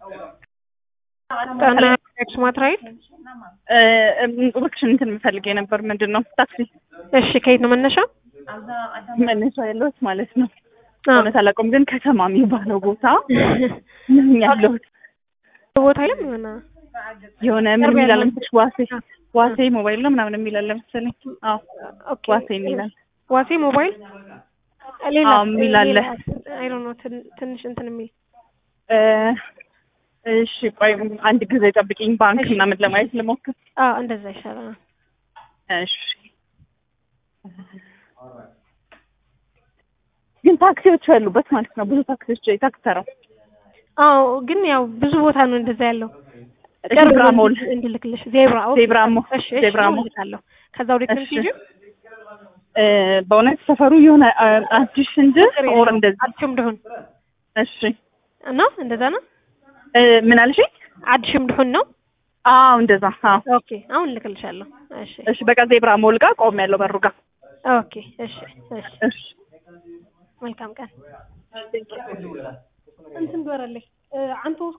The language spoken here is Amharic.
ጣና ኤክስማት ራይድ እባክሽን እንትን የምፈልግ የነበር ምንድን ነው ታክሲ እሺ ከየት ነው መነሻ መነሻ ያለሁት ማለት ነው እውነት አላውቅም ግን ከተማ የሚባለው ቦታ ምን ያለሁት ቦታ የለም የሆነ የሆነ ምን የሚላል መሰለሽ ዋሴ ዋሴ ሞባይል ነው ምናምን የሚላል መሰለኝ አዎ ኦኬ ዋሴ የሚላል ዋሴ ሞባይል ሌላ አዎ የሚል አለ አይ ዶንት ኖ ትንሽ እንትን የሚል እሺ ቆይ አንድ ጊዜ ጠብቂኝ ባንክ ምናምን ለማየት ልሞክር አዎ እንደዛ ይሻላል እሺ ግን ታክሲዎች ያሉበት ማለት ነው ብዙ ታክሲዎች የታክሲ ተራው አዎ ግን ያው ብዙ ቦታ ነው እንደዛ ያለው ዜብራ ሞል እንድልክልሽ ዜብራ ኦኬ ዜብራ ሞል እሺ ዜብራ ሞል እልካለሁ ከዛ ወዴት ነው እሺ። የምትሄጂው እ በእውነት ሰፈሩ የሆነ አ- አዲስ እንጂ ኦር እንደዚህ አዲሽም ድሁን እሺ እና እንደዛ ነው እ ምን አልሽኝ? አዲሽም ድሁን ነው አዎ እንደዛ አዎ ኦኬ አሁን እልክልሻለሁ እሺ እሺ በቃ ዜብራ ሞል ጋር ቆም ያለው በሩ ጋር ኦኬ እሺ እሺ እሺ መልካም ቀን እንትን በረለኝ አንተ